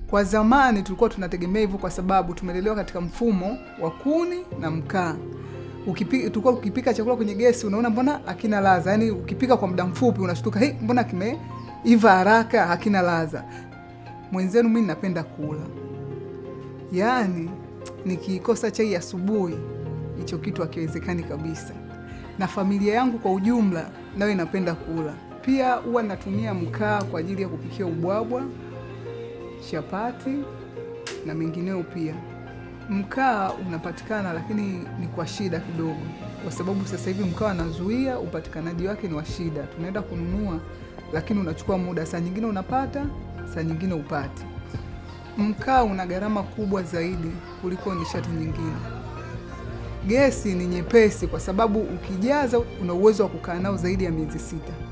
Kwa zamani tulikuwa tunategemea hivyo kwa sababu tumelelewa katika mfumo wa kuni na mkaa. Ukipika, tulikuwa ukipika chakula kwenye gesi unaona mbona hakina ladha, yaani ukipika kwa muda mfupi unashtuka hey, mbona kimeiva haraka, hakina ladha. Mwenzenu mimi napenda kula, yaani nikikosa chai asubuhi, hicho kitu hakiwezekani kabisa. Na familia yangu kwa ujumla nayo inapenda kula pia. Huwa natumia mkaa kwa ajili ya kupikia ubwabwa, chapati na mengineo pia. Mkaa unapatikana lakini ni kwa shida kidogo, kwa sababu sasa hivi mkaa anazuia upatikanaji wake ni wa shida. Tunaenda kununua, lakini unachukua muda, saa nyingine unapata, saa nyingine upati. Mkaa una gharama kubwa zaidi kuliko nishati nyingine. Gesi ni nyepesi, kwa sababu ukijaza una uwezo wa kukaa nao zaidi ya miezi sita.